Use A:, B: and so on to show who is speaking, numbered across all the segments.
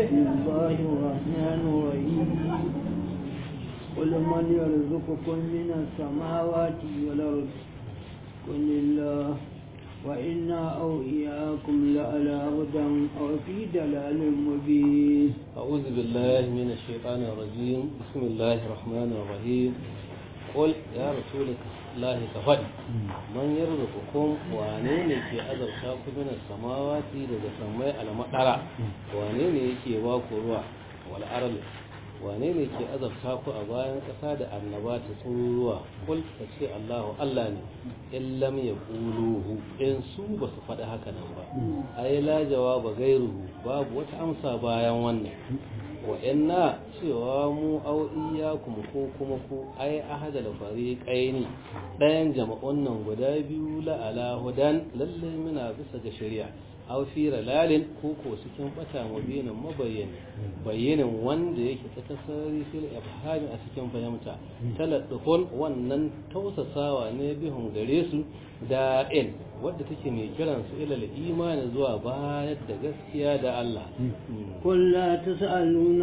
A: بسم الله الرحمن الرحيم قل من يرزقكم من السماوات والأرض قل الله وإنا أو إياكم لعلى هدى أو في دلال مبين
B: أعوذ بالله من الشيطان الرجيم بسم الله الرحمن الرحيم قل يا رسول الله كفدي من يرزقكم وانين يكي أذر شاكو من السماوات لذا سمي على مطرع وانين يكي واكو روح والأرض wane ne ke azabta ku a bayan ƙasa da annaba ta tsuruwa kul ka ce Allahu Allah ne in lam ya ƙuluhu in su ba su faɗi haka nan ba ai la jawaba gairuhu babu wata amsa bayan wannan wa inna cewa mu au iyyakum ko kuma ku ai ahada da fariqaini ɗayan jama'un nan guda biyu la ala hudan lalle muna bisa ga shari'a aw fi ralalin ko ko cikin bata mubinin mabayyani bayyinin wanda yake ta tasari fil ifhami a cikin fahimta taladdufun wannan tausasawa ne bihun gare su da in wadda take mai kiran su ilal imani zuwa bayar da gaskiya da Allah
A: قل لا تسألون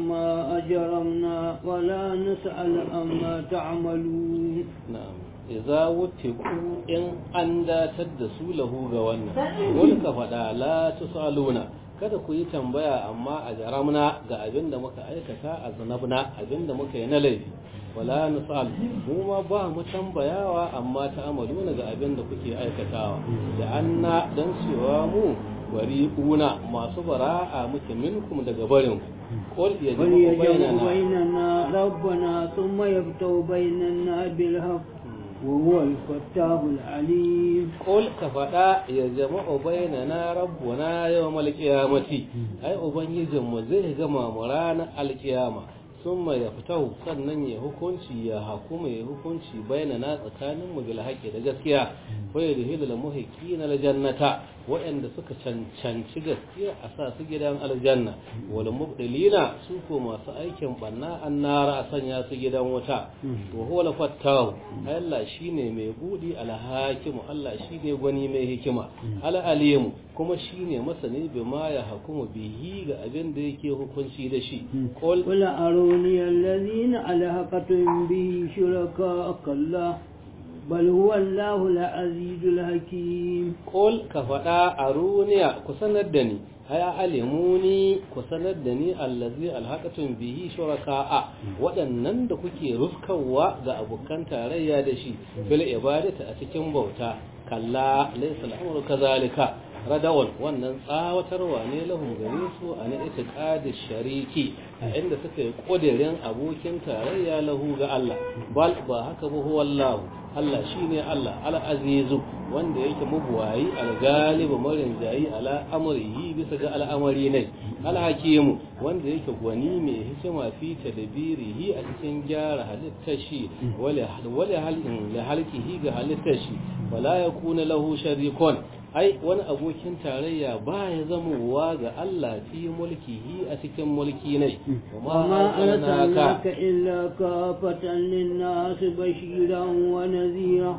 A: أما أجرمنا ولا نسأل أما تعملون
B: na'am idza wutiqu in an datar da su lahu ga wannan wani ka faɗa la tusaluna kada ku yi tambaya amma a jaramna ga abin da muka aikata a zanabna abin da muka yi na laifi wala nusal mu ma ba mu tambayawa amma ta amaluna ga abin da kuke aikatawa da anna dan cewa mu bari una masu bara'a muke minkum daga barin qul yajibu
A: وليجمع
B: bainana
A: بيننا ربنا ثم يفتح بيننا بالحق وهو الفتاب العليم
B: Kul ka faɗa ya jama'u bainana rabbuna yawmal qiyamati ai ubangijinmu zai gama mu ranar alkiyama summa ya fitahu sannan ya hukunci ya hakuma ya hukunci bainana tsakanin mu bil haqqi da gaskiya fa yadhilu lil muhiqqina al jannata waɗanda suka cancanci gaskiya a sa su gidan aljanna wal mubdilina su ko masu aikin banna annara a sanya su gidan wuta wa huwa al fattahu Allah shine mai budi al hakimu Allah shine gwani mai hikima al alimu kuma shine masani bima ya hukumu bihi ga abin da yake hukunci da shi qul
A: قل أروني الذين ألحقتم به شركاء كلا بل هو الله العزيز الحكيم
B: Kol ka faɗa a runiya ku sanar da ni, haya alimuni ku sanar da ni allazi alhaƙatun bihi shuraka'a waɗannan da kuke rufkawa ga abokan tarayya da shi bil ibadata a cikin bauta kalla laysa al'amru kazalika radawal wannan tsawatarwa ne lahum gare su a na itiqadi shariki a inda suka yi ƙudirin abokin tarayya lahu ga Allah bal ba haka ba huwa Allah Allah shine Allah al-azizu wanda yake mabuwayi al-galibu marin jayi ala amrihi bisa ga al'amari ne al-hakimu wanda yake gwani mai hikima fi tadbirihi a cikin gyara halittar shi wala wala halin la halkihi ga halittar shi wala yakuna lahu sharikun ai wani abokin tarayya ba ya zamowa ga Allah fi mulkihi a cikin mulki ne
A: وما أرسلناك إلا كافة للناس بشيرا ونذيرا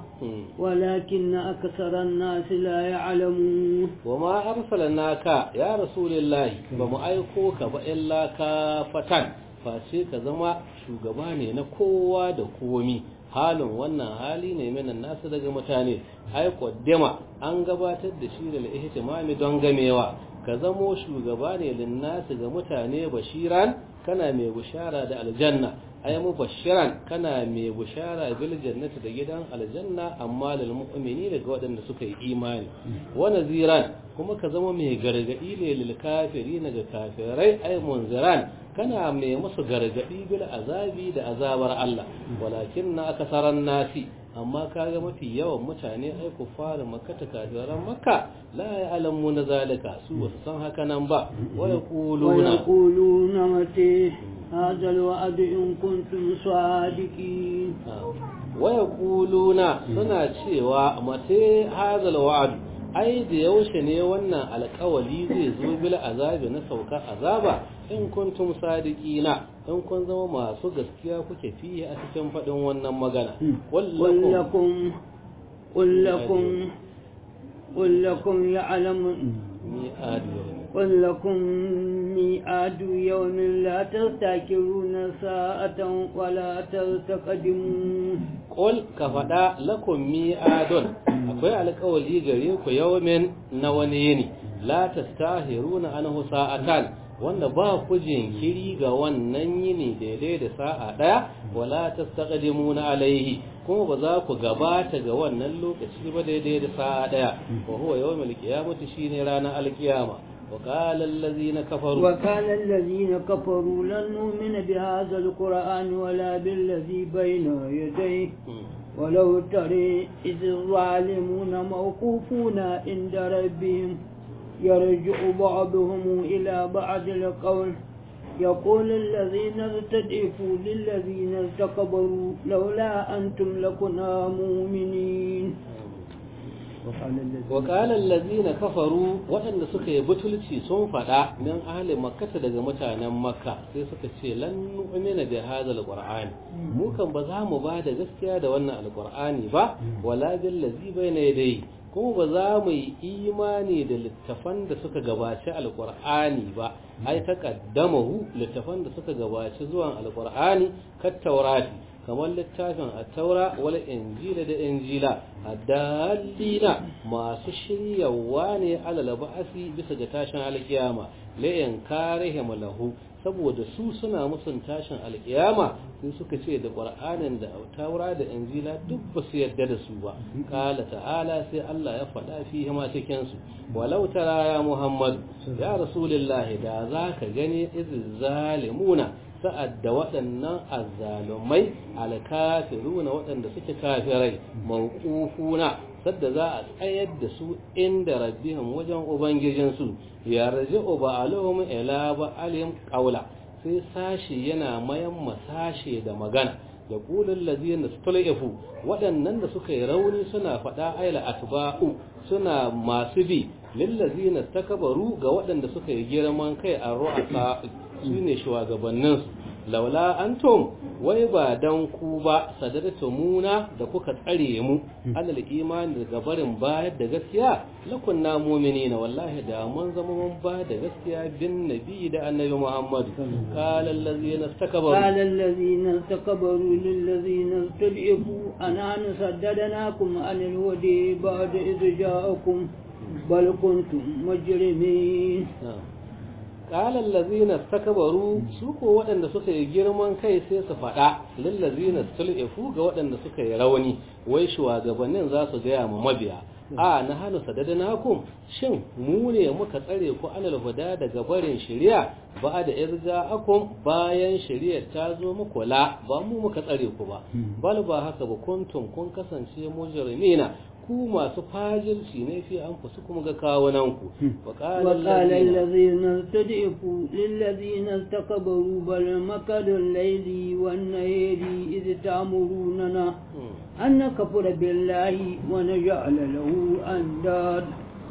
A: ولكن أكثر الناس لا يعلمون
B: وما أرسلناك يا رسول الله بما أيكوك إلا كافة face ka zama shugaba ne na kowa da komi halin wannan hali ne minan nasu daga mutane ai qaddama an gabatar da shi da ihtimami don gamewa ka zamo shugaba ne linnasu ga mutane bashiran kana mai bushara da aljanna ay mubashiran kana mai bushara bil jannati da gidan aljanna amma lil mu'mini daga waɗanda suka yi imani wa naziran kuma ka zama mai gargadi ne lil kafirin ga kafirai ay munziran kana mai musu gargadi bil azabi da azabar Allah walakin na akasaran nasi amma kaga mafi yawan mutane ai ku fara makka ta kafiran makka la ya'lamu na zalika su ba san haka nan ba wa yaquluna
A: ويقولون متى هذا الوعد إن كنتم صادقين
B: wa yaquluna suna cewa mate hazal wa'd ai da yaushe ne wannan alƙawali zai zo bil azabi na sauka azaba in kuntum sadiqina in kun zama masu gaskiya kuke fiye a cikin faɗin wannan magana
A: قل لكم قل لكم قل لكم يعلم
B: mi'ad yawm
A: قل لكم ميعاد يوم لا تستاكرون ساعة ولا تستقدمون
B: qul ka faɗa lakum mi'adun akwai alƙawari gare ku yawmin na wani yini la tastahiruna anhu sa'atan wanda ba ku jinkiri ga wannan yini daidai da sa'a ɗaya wala tastaqdimuna alaihi kuma ba za ku gabata ga wannan lokaci ba daidai da sa'a ɗaya wa huwa yawmul qiyamati shine ranar alkiyama wa qala allazina kafaru
A: وكان الذين كفروا لن نؤمن بهذا القرآن ولا بالذي بين يديه ولو ترى إذ الظالمون موقوفون عند ربهم يرجع بعضهم إلى بعض القول يقول الذين ارتدفوا للذين استكبروا لولا أنتم لكنا مؤمنين
B: وقال الذين كفروا waɗanda suka yi butulci sun faɗa min ahli makkata daga mutanen makka sai suka ce lan nu'mina bi hadha alqur'ani mu kan ba za mu ba da gaskiya da wannan alqur'ani ba wala bil ladzi bayna yadayhi kuma ba za mu yi imani da littafan da suka gabaci alqur'ani ba ai taqaddamahu littafan da suka gabaci zuwan alqur'ani kat taurati kamar littafin attaura wal injila da injila addalina masu shiryawa ne alal ba'asi bisa ga tashin alkiyama la in karihim lahu saboda su suna musun tashin alkiyama sai suka ce da qur'anin da taura da injila duk ba su yarda da su ba qala ta'ala sai Allah ya faɗa fihi ma cikin su walau tara ya muhammad ya rasulullahi da zaka gani iz zalimuna sa'ad da waɗannan azzalumai alkafiruna waɗanda suke kafirai mawqufuna sadda za a tsayar da su inda rabbihim wajen ubangijinsu ya raji'u ba'aluhum ila ba'alim qawla sai sashi yana mayan masashe da magana ya kulun lazina stul'ifu waɗannan da suka yi rauni suna faɗa aila atba'u suna masu bi lillazina takabaru ga waɗanda suka yi girman kai a ru'asa su ne shugabanninsu laula antum wai ba dan ku ba sadarta muna da kuka tsare mu alal imani daga barin bayar da gaskiya lakunna mu'minina wallahi da mun zama mun ba da gaskiya bin nabi da annabi Muhammad qala allazina istakbaru
A: قال الذين استكبروا للذين استضعفوا أنا صددناكم عن الهدى بعد إذ جاءكم بل كنتم مجرمين
B: qala allazina istakbaru su ko waɗanda suka yi girman kai sai su faɗa lillazina sul'ifu ga waɗanda suka yi rauni wai shugabannin za su gaya ma mabiya a na hannu sadadanakum shin mu ne muka tsare ku alal huda daga barin shari'a ba da irga akum bayan shari'ar ta zo muku la ba mu muka tsare ku ba bal ba haka ba kuntum kun kasance mujrimina ku masu fajirci ne fi an fusu kuma ga kawunanku wa
A: وقال الذين استضعفوا للذين استكبروا بل مكر الليل والنهار إذ تأمروننا أن نكفر بالله ونجعل له أنداد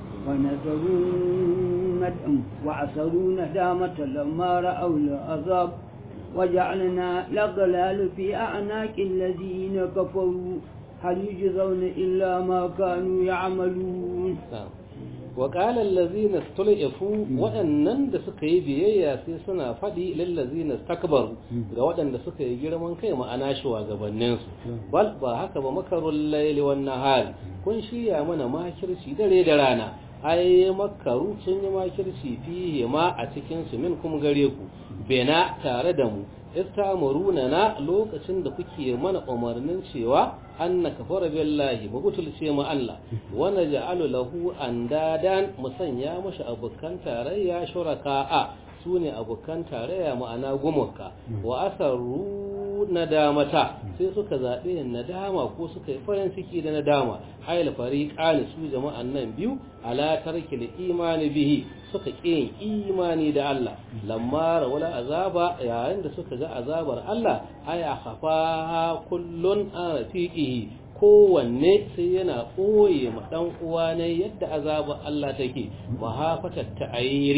A: ونذروا ندم وعسروا ندامة لما رأوا العذاب وجعلنا الأغلال في أعناق الذين كفروا هل يجزون إلا ما كانوا يعملون
B: وقال الذين استلئفوا waɗannan da suka yi biyayya sai suna faɗi lillazina istakbaru ga waɗanda suka yi girman kai ma'ana shugabannin su bal ba haka ba makarul layli wan nahar kun shirya mana makirci dare da rana ai makaru sun yi makirci fihi ma a cikin su min kuma gare ku bena tare da mu istamuruna na lokacin da kuke mana umarnin cewa anna kafara billahi ba gutulce mu Allah wa naj'alu lahu andadan musanya mashi abukan tarayya shuraka'a sune abukan tarayya ma'ana gumuka wa asarru nadamata sai suka zabe nadama ko suka yi farin ciki da nadama ayil fariqani su jama'an nan biyu ala tarkil imani bihi suka ƙin imani da Allah lamma wala azaba yayin da suka ga azabar Allah aya khafa kullun an rafiqihi kowanne sai yana ɓoye ma ɗan uwa ne yadda azabar Allah take mahafatar ta'ayiri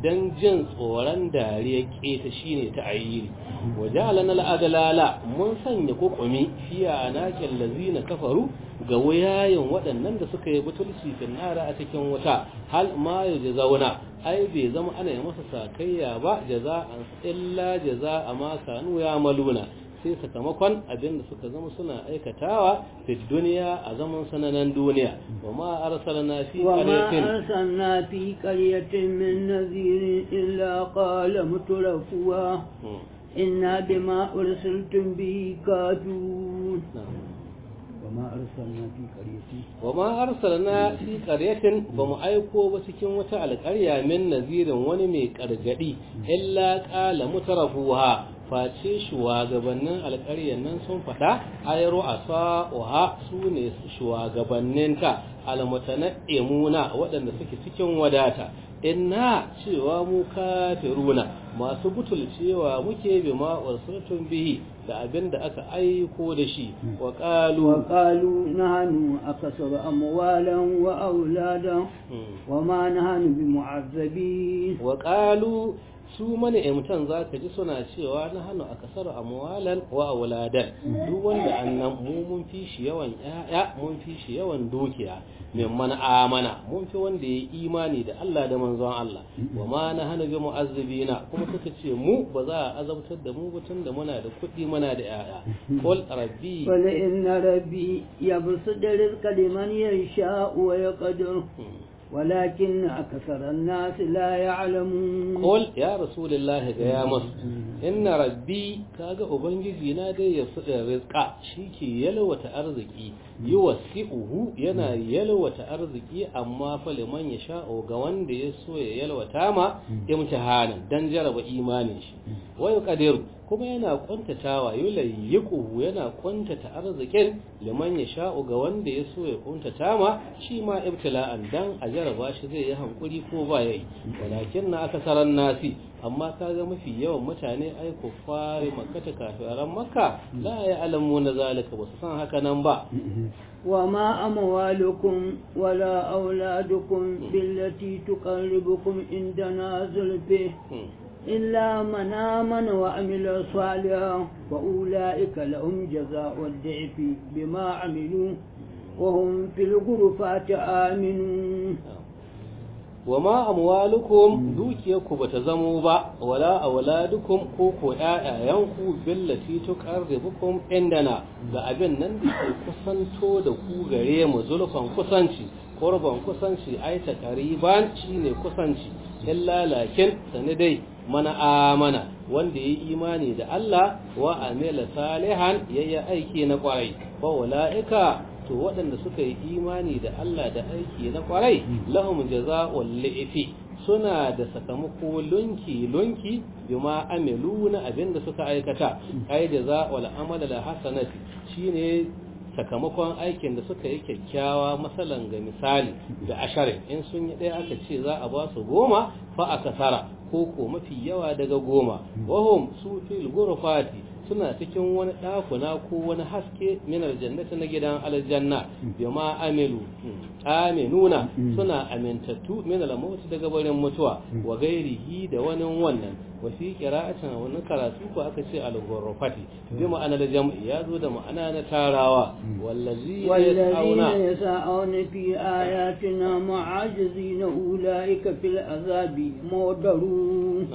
B: dan jin tsoron dariya keta shine ta ayyiri wajalan al'adalala mun sanya kokumi fiya anakin lazina kafaru ga wayayen waɗannan da suka yi butulci finnara a cikin wuta hal ma zauna ai bai zama ana yi masa sakayya ba jaza'an illa jaza'a ma kanu ya maluna sai sakamakon abin da suka zama suna aikatawa fi duniya a zaman sananan duniya wa ma arsalna fi
A: وما
B: qaryatin
A: أرسلنا في قرية من نذير إلا قال مترفوها
B: Hmm.
A: إنا بما أرسلتم به كافرون
B: Na'am.
A: وما أرسلنا في قرية
B: wa ma arsalna fi qaryatin ba mu aiko ba cikin wata alƙarya min nazirin wani mai kargadi illa qala mutarafuha face shugabannin alƙaryar nan sun faɗa ayru asa'uha su ne shugabanninta almutana'imuna waɗanda suke cikin wadata inna cewa mu kafiruna masu butulcewa muke bi ma ursultum bihi da abin da aka aiko da shi wa qalu
A: وقالوا نحن أكثر أموالا وأولادا وما نحن بمعذبين
B: wa qalu su mana imtan zaka ji suna cewa na hannu a kasar amwalan wa auladan duk wanda annan mu mun fi shi yawan yaya mun fi shi yawan dukiya mimman amana mun fi wanda ya imani da Allah da manzon Allah wa ma na hannu bi mu'azzibina kuma suka ce mu ba za a azabtar da mu ba tunda muna da kuɗi muna da yaya qul rabbi
A: ولئن ربي يبسط الرزق لمن يشاء ويقدر ولكن أكثر الناس لا يعلمون
B: Kol ya Rasulullahi ga ya masu, inna rabbi kaga Ubangiji na dai ya fuɗa rizka shi ke yalwata arziki, yi wasi'uhu yana yalwata arziki amma fa liman ya sha'o ga wanda ya so ya yalwata ma imtihanan dan jaraba imanin shi. Wai kadiru kuma yana kwantatawa yulayyiquhu yana kwantata arzikin liman ya sha'o ga wanda ya so ya kuntata ma shi ma ibtila'an dan a jaraba shi zai yi hankuri ko ba yayi walakin na akasaran nasi amma kaga mafi yawan mutane ai kuffari makkata kafiran makka la ya alamu na zalika ba su san haka nan ba
A: وما أموالكم ولا أولادكم بالتي تقربكم عندنا زلفه إلا من آمن وعمل صالحا فأولئك لهم جزاء الضعف بما عملوا وهم في الغرفات آمنون
B: wa ma amwalukum dukiyarku bata zamo ba wala auladukum ko ko ƴaƴayanku billati tuqarribukum indana ga abin nan da ke kusanto da ku gare mu zulfan kusanci qurban kusanci ai ta qariban shine kusanci illa lakin sani dai mana amana wanda yayi imani da Allah wa amila salihan yayi aiki na kwarai fa ulaika to waɗanda suka yi imani da Allah da aiki na kwarai lahum jaza'ul li'fi suna da sakamako lunki lunki bima amilu na abinda suka aikata ai jaza'ul amala da hasanati shine sakamakon aikin da suka yi kyakkyawa masalan ga misali da asharin in sun yi ɗaya aka ce za a ba su goma fa a kasara ko ko mafi yawa daga goma wahum su fil gurfati suna cikin wani ɗakuna ko wani haske min aljannati na gidan aljanna bima amilu aminuna suna amintattu min al-maut daga barin mutuwa wa gairihi da wani wannan wa fi qira'atin wani karatu ko aka ce al-ghurfati bi ma'ana da jam'i ya zo da ma'ana na tarawa wallazi
A: والذين يسعون في آياتنا معاجزين أولئك في العذاب مودرون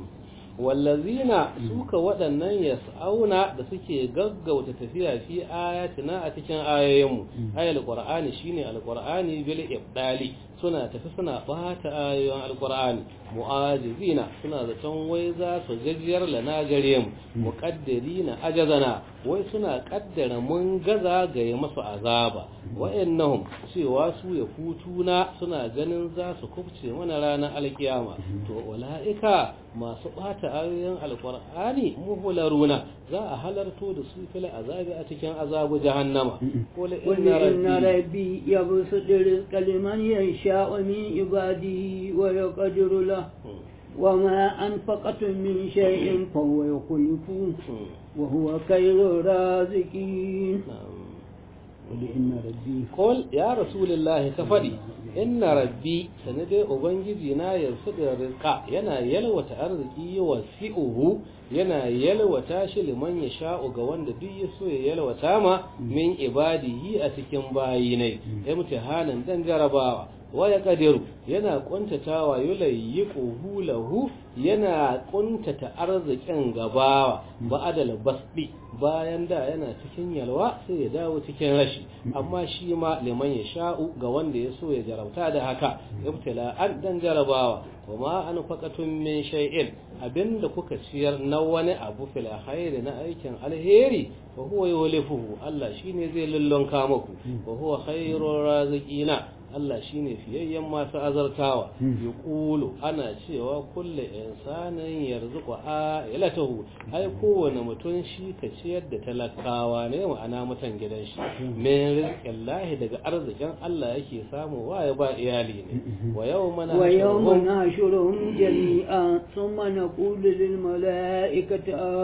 B: wallazina suka waɗannan yas'auna da suke gaggauta tafiya fi ayatina a cikin ayoyinmu ayal qur'ani shine alqur'ani bil ibdali suna tafi suna bata ayoyin alqur'ani mu'ajizina suna zaton wai za su gajiyar lana gare mu muqaddirina ajazana wai suna kaddara mun gaza ga yi masu azaba wa'annahum cewa su ya hutuna suna ganin za su kubce mana ranar alkiyama to wala'ika masu bata ayoyin alqur'ani muhlaruna za a halarto da su fil azabi a cikin azabu jahannama qul
A: قل إن ربي يبسط الرزق لمن يشاء من عباده ويقدر له وما أنفقتم من شيء فهو يخلفه وهو خير الرازقين qul inna rabbi
B: Kol ya Rasulullahi ka faɗi, inna rabbi sani dai Ubangiji na yanzu da rizka yana yalwata arziki wa fi'uhu yana yalwata shi liman ya sha'u ga wanda duk ya so ya yalwata ma min ibadihi a cikin bayinai, imtihanan dan jarabawa. waya kadiru yana kuntatawa yulayyiquhu lahu yana kuntata arzikin gabawa ba'adal basdi bayan da yana cikin yalwa sai ya dawo cikin rashi amma shi ma liman ya sha'u ga wanda ya so ya jarabta da haka ibtila'an dan jarabawa kuma an faqatun min shay'in abinda kuka ciyar na wani abu fil khairi na aikin alheri fa huwa yulifuhu Allah shine zai lullunka muku wa huwa khairur raziqina Allah shine fiyayyen masu azartawa ya ƙulu ana cewa kulle insanin yarzuku a ilatahu ai kowane mutum shi ka ciyar da talakawa ne ma'ana mutan gidan shi min rizqin lahi daga arzikin Allah yake samu wa ya ba iyali ne wa yawma
A: ويوم نحشرهم جميعا ثم نقول للملائكة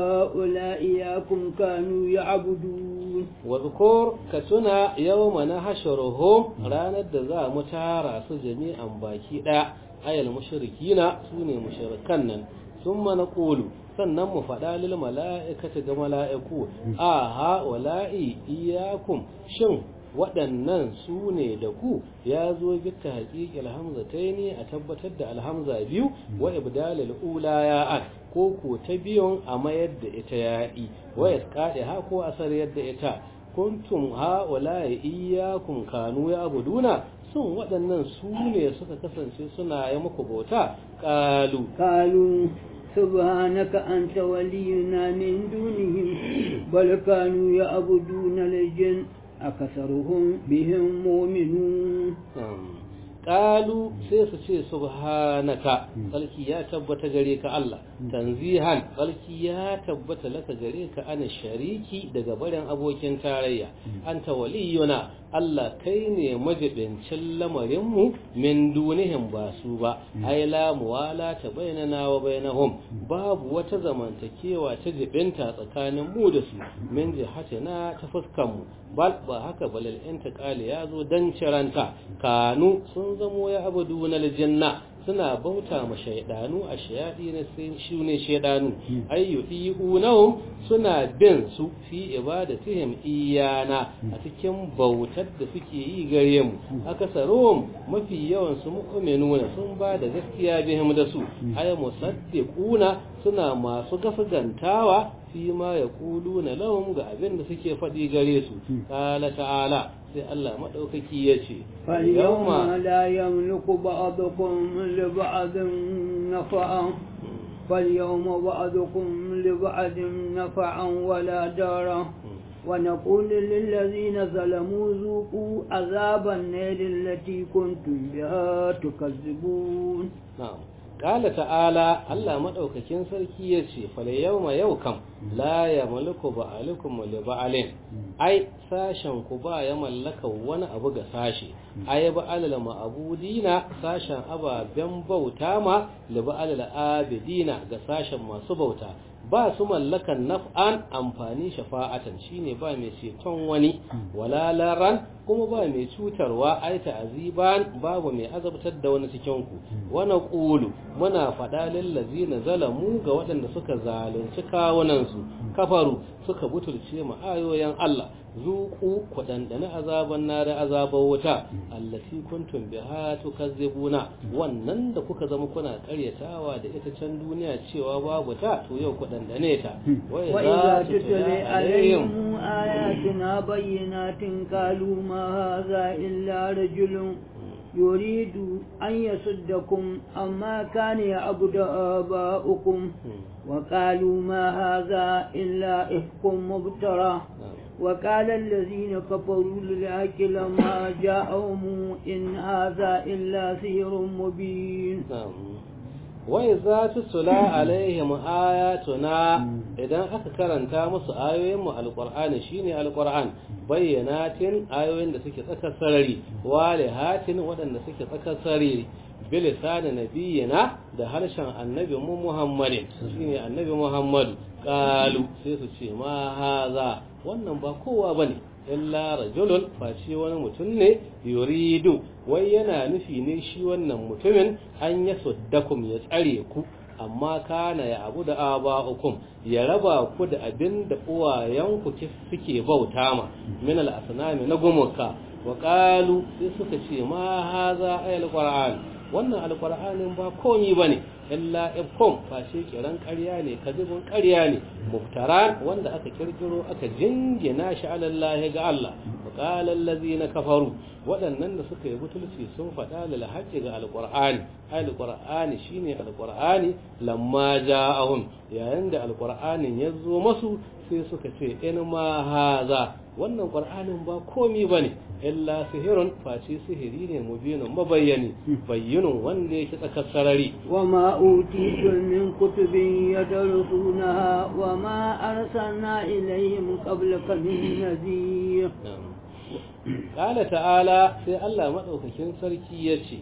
A: هؤلاء إياكم كانوا يعبدون
B: واذكر كتنا يوم نحشرهم ranar da za mu tara su jami'an baki ɗaya ayal mushrikina sune mushrikan nan sun mana ƙulu sannan mu faɗa lil mala'ikata ga mala'iku a ha wala'i iyakum shin waɗannan su ne da ku ya zo bitta haƙiƙi alhamzataini a tabbatar da alhamza biyu wa ibdalil ula ya an ko ko ta biyun a mayar da ita ya'i wa isqadi ha ko asar yadda ita kuntum ha wala'i iyakum kanu ya abuduna sun waɗannan su ne suka kasance suna yi muku bauta ƙalu
A: قالوا سبحانك أنت ولينا من دونهم بل كانوا يعبدون الجن أكثرهم بهم مؤمنون
B: Ƙalu sai su ce subhanaka tsarki ya tabbata gare ka Allah tanzihan tsarki ya tabbata laka gare ka ana shariki daga barin abokin tarayya anta waliyuna Allah kai ne majibincin lamarinmu min dunihim ba su ba ai la muwala ta bainana wa bainahum babu wata zamantakewa ta jibinta tsakanin mu da su min jihatina ta fuskan mu bal ba haka balal intiqali ya zo dan ciranta kanu sun zamo ya abudu na aljanna suna bauta ma shaidanu a shayadi na shi ne shaidanu ayyudi unahum suna bin su fi ibadatihim iyana a cikin bautar da suke yi gare mu akasarum mafi yawan su mu'minuna sun ba da gaskiya bihim da su ay musaddiquna suna masu gafagantawa fi ma yaquluna lahum ga abin da suke faɗi gare su qala ta'ala sai Allah maɗaukaki ya ce,
A: فاليوم لا يملك بعضكم لبعض نفعا فاليوم بعضكم لبعض نفعا ولا دارا ونقول للذين ظلموا ذوقوا عذاب النار التي كنتم بها تكذبون
B: نعم قال تعالى الله مدaukakin sarki yace fal yawma yau kam la yamliku ba'alukum li ba'alin ai sashen ku ba ya mallaka wani abu ga sashe ai ba'alal ma'budina sashen ababen bauta ma li ba'alal abidina ga sashen masu bauta ba su mallakan naf'an amfani shafa'atan shine ba mai ceton wani wala laran kuma ba mai cutarwa ai ta'aziban babu mai azabtar da wani cikin ku wa naqulu muna faɗa lil ladzina zalamu ga waɗanda suka zalunci kawunan su kafaru suka butulce mu ayoyin Allah zuku kudandana azaban na da azaban wuta allati kuntum biha tukazzibuna wannan da kuka zama kuna karyatawa da ita can duniya cewa babu ta to yau kudandane ta
A: wa idza tutla alaihim ayatina bayyinatin qalu ma hadha illa rajulun يريد أن يصدكم أما كان يعبد آباؤكم وقالوا ما هذا إلا إفك مبترى وقال الذين كفروا للحق لما جاءهم إن هذا إلا سحر مبين
B: wai za ta sula alaihim ayatuna idan aka karanta musu ayoyinmu alqur'ani shine alqur'an bayyanatin ayoyin da suke tsakar sarari walihatin waɗanda suke tsakar sarari bilisani nabiyina da harshen annabi mu muhammadin shine annabi muhammadu qalu sai su ce ma haza wannan ba kowa bane illa rajulun face wani mutum ne yuridu wai yana nufi ne shi wannan mutumin an ya suddakum ya tsare ku amma kana ya abu da aba'ukum ya raba ku da abin da uwayenku suke bauta ma min al-asnami na gumuka wa qalu sai suka ce ma haza ayal qur'an wannan alqur'anin ba komi bane illa ifkum fashe kiran ƙarya ne kadibin ƙarya ne muftaran wanda aka kirkiro aka jingina shi alallahi ga Allah wa qala allazina kafaru waɗannan da suka yi butulci sun faɗa lil haqqi ga alqur'ani alqur'ani shine alqur'ani lamma ja'ahum yayin da alqur'anin ya zo masu sai suka ce in ma haza wannan qur'anin ba komi bane illa sihirun face sihiri ne mubinun mabayyani bayyinun wanda yake tsakar sarari
A: wa ma utitu min kutubin yadrusunaha wa ma arsalna ilayhim qablaka min nadhir
B: qala ta'ala sai Allah madaukakin sarki yace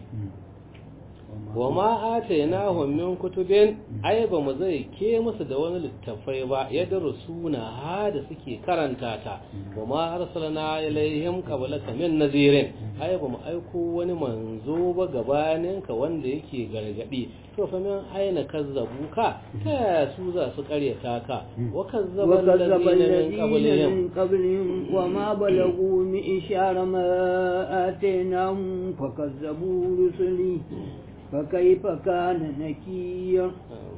B: wa ma atainahum min kutubin ai ba mu zai ke musu da wani littafai ba ya darusuna ha da suke karanta ta wa ma arsalna ilaihim qablaka min nazirin ai ba mu aiko wani manzo ba gabanin ka wanda yake gargadi to fa min aina kazzabu ka ta su za su karyata ka wa kazzaba alladhina min
A: qablihim wa ma balagu mi ishara ma atainahum fakazzabu rusuli فكيف كان نكير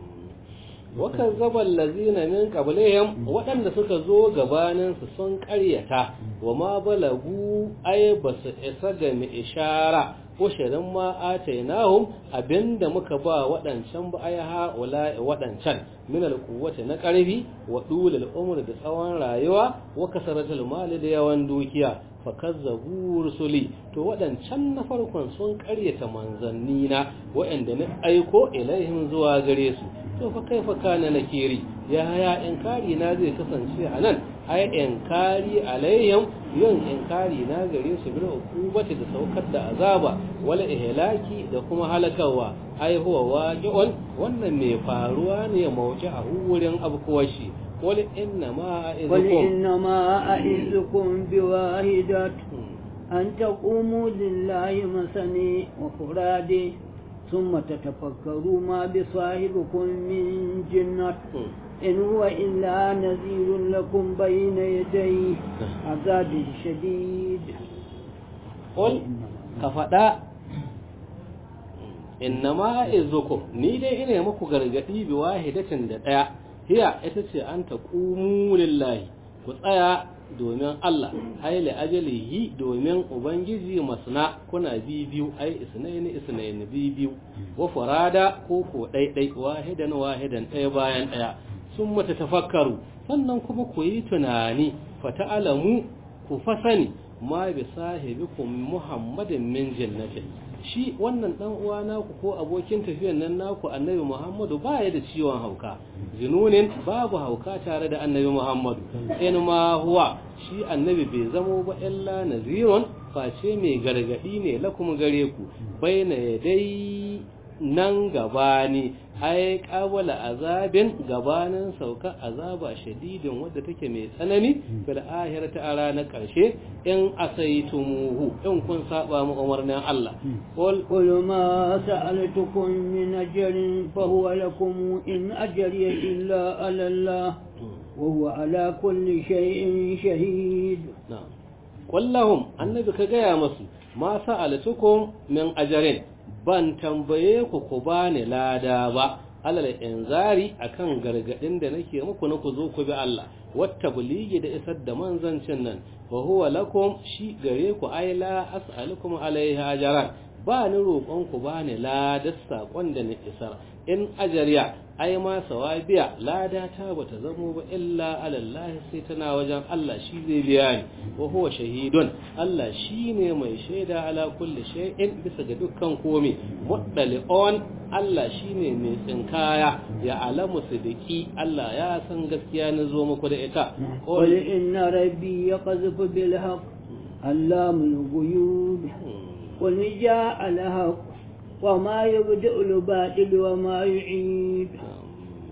B: وكذب الذين من قبلهم waɗanda suka zo gabanin su sun ƙaryata wa ma balagu ay basu isa ga mi ishara ko shirin ma atainahum abinda muka ba waɗancan ba ay ha wala waɗancan min alquwwati na ƙarfi wa dulul umr da tsawon rayuwa wa kasaratul mali da yawan dukiya fakazzabu rusuli to waɗancan na farkon sun ƙaryata manzanni na waɗanda na aiko ilaihim zuwa gare su to fa kaifa kana nakiri ya ya inkari na zai kasance a nan ai inkari alaihim yin inkari na gare su bil ukubati da saukar da azaba wala ihlaki da kuma halakawa ai huwa waqi'un wannan mai faruwa ne mawuci a wurin abkuwashi قل إنما أعزكم
A: قل إنما أعزكم بواحدة أن تقوموا لله مثني وفرادي ثم تتفكروا ما بصاحبكم من جنة إن هو إلا نذير لكم بين يديه عذاب شديد
B: قل كفدا إنما أعزكم نيدي إني مكو غرغدي بواحدة دقيقة hiya ita ce an ta lillahi ku tsaya domin Allah haile ajalihi domin ubangiji masna kuna biyu ai isnaini isnaini biyu wa farada ko ko ɗaiɗai wahidan wahidan ɗaya bayan ɗaya sun mata tafakkaru sannan kuma ku yi tunani fata'alamu ku fasani ma bi sahibikum muhammadin min jannatin shi wannan dan uwa naku ko abokin tafiyan nan naku annabi Muhammadu baya da ciwon hauka zinunin babu hauka tare da annabi Muhammadu in ma huwa shi annabi bai zamo ba illa nazirun face mai gargadi ne lakum gare ku baina yadai nan gabani ai qabala azabin gabanin sauka azaba shadidin wadda take mai tsanani fil akhirati a ranar karshe in asaitumuhu in kun saba mu umarnin Allah
A: qul qul ma sa'altukum min ajrin fa huwa lakum in ajri illa ala Allah wa huwa ala kulli shay'in shahid
B: na'am qul annabi ka gaya masu ma sa'altukum min ajrin ban tambaye ku ku bani lada ba alal inzari akan gargadin da nake muku na ku zo ku bi Allah wata buligi da isar da manzancin nan wa huwa lakum shi gare ku ai la as'alukum alaihi ajran ba ni roƙon ku ba ni ladar saƙon da na isar in ajariya ai ma sawabiya lada ta bata zamo ba illa alallahi sai tana wajen Allah shi zai biya ni wa huwa shahidun Allah shine mai shaida ala kulli shay'in bisa ga dukkan komai muddali on Allah shine mai tsinkaya ya alamu sidiki Allah ya san gaskiya na zo muku da ita
A: qul inna rabbi yaqdhifu bil haqq allamul ghuyub qul jaa al haqq وما يبدأ الباطل وما يعيد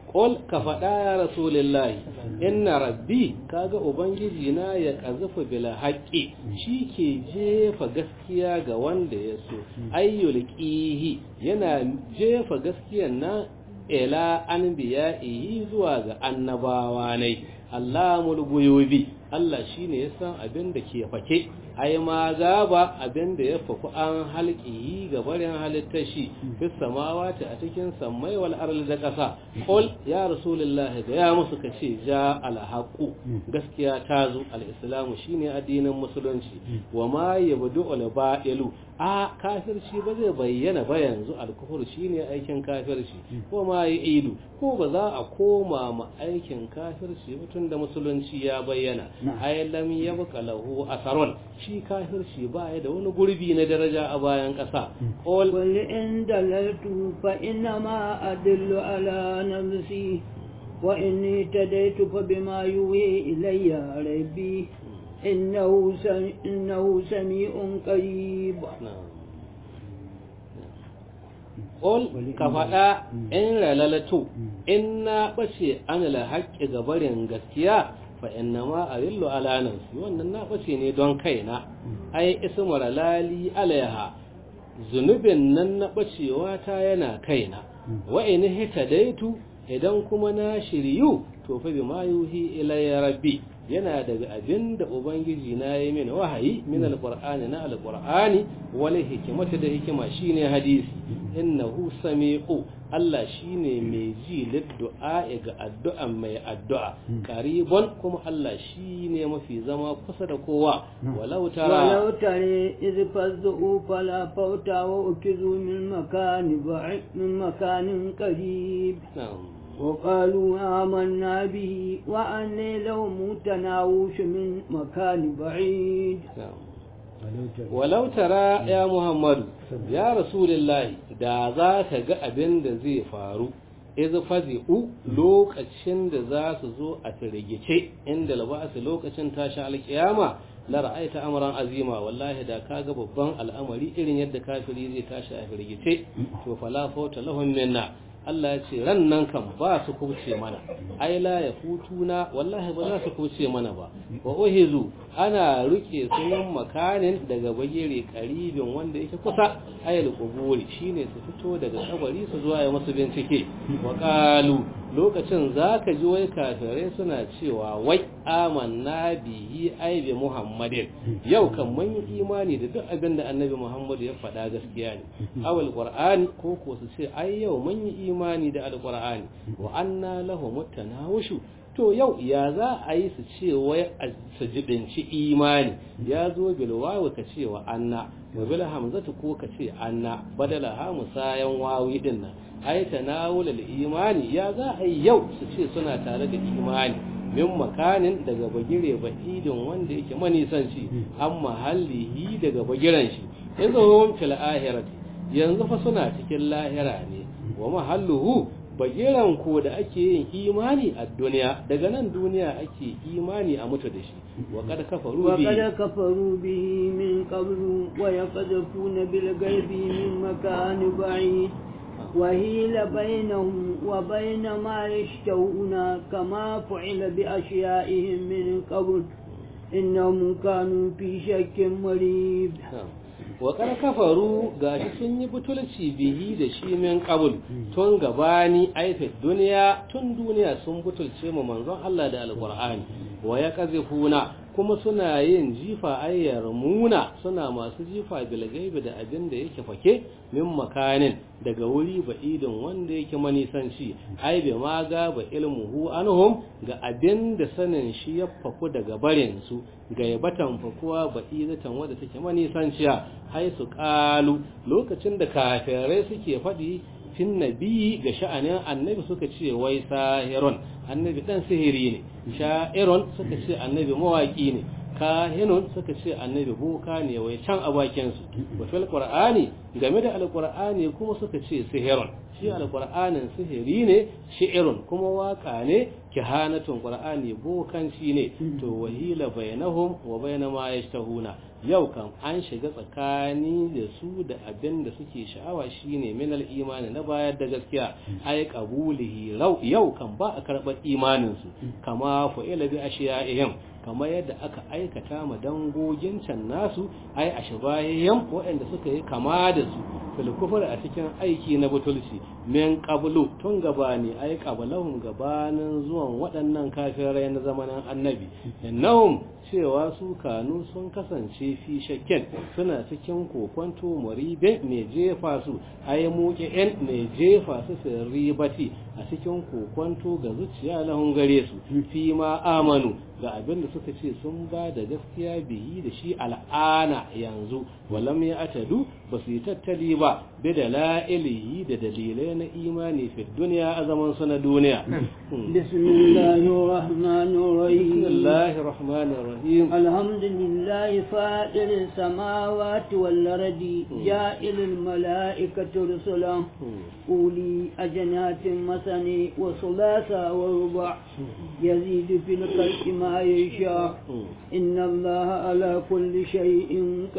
B: Ƙol ka faɗa ya Rasulillahi, inna rabbi kaga Ubangiji na ya ƙazafa bila haƙƙi shi ke jefa gaskiya ga wanda ya so, ayyul ƙihi yana jefa gaskiyan na ila an biya zuwa ga annabawa ne, Allah mulguyobi, Allah shi ne ya san abin da ke fake. ai ma gaba abin da ya faku an halƙi ga barin halittar shi fi samawati a cikin sammai wal arli da ƙasa qul ya rasulullah ga ya musu kace ja al haqu gaskiya ta zo al islamu shine addinin musulunci wa ma yabdu al ba'ilu a kafirci ba zai bayyana ba yanzu al kufur shine aikin kafirci ko ma yi idu ko ba za a koma ma aikin kafirci mutum da musulunci ya bayyana ay lam yabqa lahu asarun shi kafirci ba ya da wani gurbi na daraja a bayan ƙasa.
A: Qul in dalaltu fa inna ma adillu ala nafsi wa inni tadaitu fa bima yuhi ilayya rabbi innahu innahu sami'un qarib.
B: Qul ka faɗa in lalatu in na ɓace an la haƙƙi gabarin gaskiya fa inna ma arillu ala nafsi wannan na bace ne don kaina ai ismu lali alaiha zunubin nan na bacewa ta yana kaina wa in hitadaitu idan kuma na shiryu to fa bima yuhi ilayya rabbi yana daga abin da ubangiji na yi min wahayi min alqur'ani na alqur'ani wal hikmata da hikima shine hadisi innahu sami'u Allah shine mai ji liddu'a ga addu'an mai addu'a karibon kuma Allah shine mafi zama kusa da kowa walau tara
A: walau tare iz fazzu fala fauta wa ukizu min makani ba'id min makanin qarib وقالوا آمنا به وأن لهم تناوش من مكان بعيد
B: ولو ترى يا محمد يا رسول الله da za ka ga abin da zai faru iz fazi'u lokacin da za su zo a firgice inda labasu lokacin tashi alkiyama la ra'aita amran azima wallahi da kaga babban al'amari irin yadda kafiri zai tashi a firgice to fala fauta lahum minna Allah ya ce ran nan kan ba su kuce mana ai la ya futuna wallahi ba za su kuce mana ba wa uhizu ana rike su yin makanin daga bagire karibin wanda yake kusa ayal quburi shine su fito daga kabari su zuwa ya musu bincike wa qalu lokacin zaka ji wai kafirai suna cewa wai amanna bihi ai bi muhammadin yau kan mun yi imani da duk abin da annabi muhammadu ya faɗa gaskiya ne awal qur'ani ko ko su ce ai yau mun yi imani da alqur'ani wa anna lahu mutanawushu to yau ya za a yi su ce wai su jibinci imani ya zo bil wawu ka ce wa anna wa bil hamzatu ko ka ce anna badala ha musayan wawi din nan ai tanawul al imani ya za a yi yau su ce suna tare da imani min makanin daga bagire ba'idin wanda yake manisanci an mahallihi daga bagiran shi yanzu hum fil ahirati yanzu fa suna cikin lahira ne wa mahalluhu bagiran ko da ake yin imani a duniya daga nan duniya ake imani a mutu da shi wa kad kafaru bi
A: wa kad kafaru bi min qablu wa yaqdhafuna bil ghaibi min makan ba'id وهيل بينهم وبين ما يشتهون كما فعل بأشيائهم من قبل إنهم كانوا في شك مريب
B: wa kar kafaru gashi sun yi butulci bihi da shi min qabl tun gabani aifat duniya tun duniya sun butulce mu manzon Allah da alqur'ani wa yaqzifuna kuma suna yin jifa ayyar muna suna masu jifa bil gaibi da abin da yake fake min makanin daga wuri ba'idin wanda yake manisanci ai bai ma ga ba ilmuhu anhum ga abin da sanin shi ya faku daga barin su ga yabatan fakuwa ba'idatan wanda take manisanciya hai su kalu lokacin da kafirai suke faɗi fin nabi ga sha'anin annabi suka ce wai sahirun annabi dan sihiri ne sha'irun suka ce annabi mawaki ne kahinun suka ce annabi boka ne wai can a bakin su wa fil qur'ani game da alqur'ani kuma suka ce sihirun shi alqur'anin sihiri ne shi'irun kuma waka ne kihanatun qur'ani bokanci ne to wahila bainahum wa baina ma yashtahuna yau kan an shiga tsakani da su da abin da suke sha'awa shine min al-imani na bayar da gaskiya ai qabulihi yau kan ba a karɓar imanin su kama fa'ila bi ashiya'ihim kamar yadda aka aikata ma dangogin can nasu ai ashbahihim waɗanda suka yi kama da su fil kufr a cikin aiki na butulci min qablu tun gabani ai qablahum gabanin zuwan waɗannan kafirai na zamanin annabi innahum cewa su kanu sun kasance fi shakken suna cikin kokonto muribe mai jefa su ai muqi'in mai jefa su fi ribati a cikin kokonto ga zuciya lahun gare su fi ma amanu ga abin da suka ce sun ba da gaskiya biyi da shi al'ana yanzu walam ya atadu ba su yi tattali ba bi da la'ilihi da dalilai na imani fi duniya a zaman su na duniya bismillahir rahmanir rahim
A: alhamdulillahi fa'il samawati wal ardi ja'ilul mala'ikati rusulan uli ajnatin masani wa sulasa wa ruba yazidu fil khalqi ما يشاء إن الله على كل شيء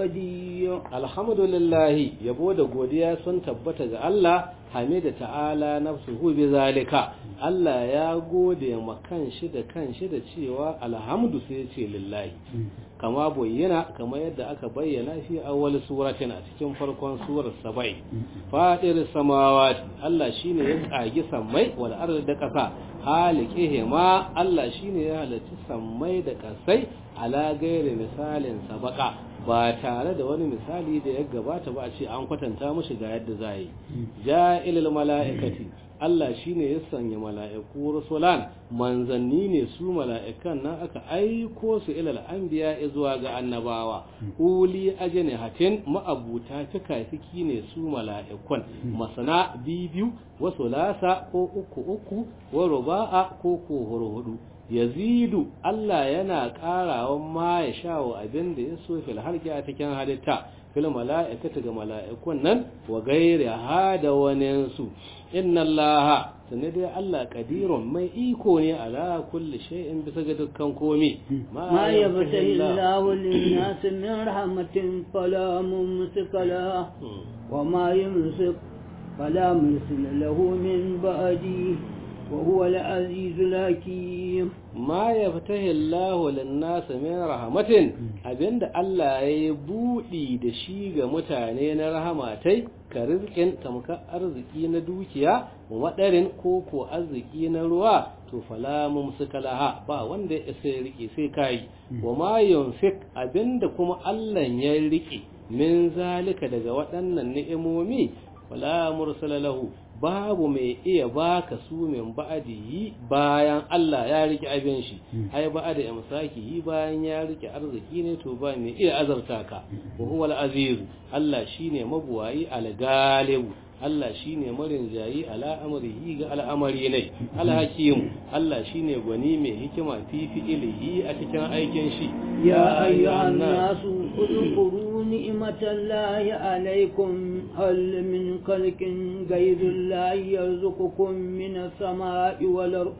A: قدير
B: الحمد لله يبو da godiya sun tabbata ga Allah hamida ta'ala nafsuhu bi zalika Allah ya gode ma kanshi da kanshi da cewa alhamdu sai ya ce lillahi kama bayyana kama yadda aka bayyana fi awwal suratin a cikin farkon surar sabai fadir samawati Allah shine ya tsagi sammai wal ardi da kasa halikihe ma Allah shine ya halarci sammai da kasai ala gairi misalin sabaka ba tare da wani misali da ya gabata ba a ce an kwatanta mushi ga yadda za yi ja'ilul mala'ikati Allah shine ya sanya mala'iku rusulan manzanni ne su mala'ikan nan aka aiko su ilal anbiya zuwa ga annabawa uli ajene hatin ma'abuta fikafiki ne su mala'ikun masana bibiyu wasu lasa ko uku uku wa ruba'a ko ko hudu yazidu Allah yana ƙarawa ma ya shawo abin da ya so fil harki a cikin halitta fil mala'ikata ga mala'ikun nan wa gairi ha da waninsu inna Allah sanne dai Allah kadirun mai iko ne ala kulli shay'in bisa ga dukkan komi
A: ma yabtahi Allahu lin-nas min rahmatin fala mumsika la wa ma yumsik fala mursila lahu min ba'di وهو العزيز الحكيم
B: ما يفتح الله للناس من رحمة abinda Allah ya yi buɗi da shi ga mutane na rahamatai ka rizkin tamka arziki na dukiya wa madarin ko ko arziki na ruwa to fala mumsika laha ba wanda ya isa ya rike sai kai wa ma yunfik abinda kuma Allah ya rike min zalika daga waɗannan ni'imomi wala mursala lahu babu mai iya baka su min ba'adihi bayan Allah ya rike abin shi ai ba'ada imsakihi bayan ya rike arziki ne to ba mai iya azarta ka wa huwa al-aziz Allah shine mabuwayi al-galibu Allah shine marin jayi ala amrihi ga al'amari ne al-hakim Allah shine gwani mai hikima fi fi'ilihi a cikin aikin shi
A: ya ayyuhan nasu udkhulu ni'matallahi alaykum hal min khalqin ghayrillahi yarzuqukum minas sama'i wal ard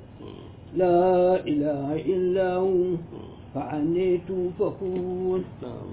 A: la ilaha illa hu fa'anni tufakun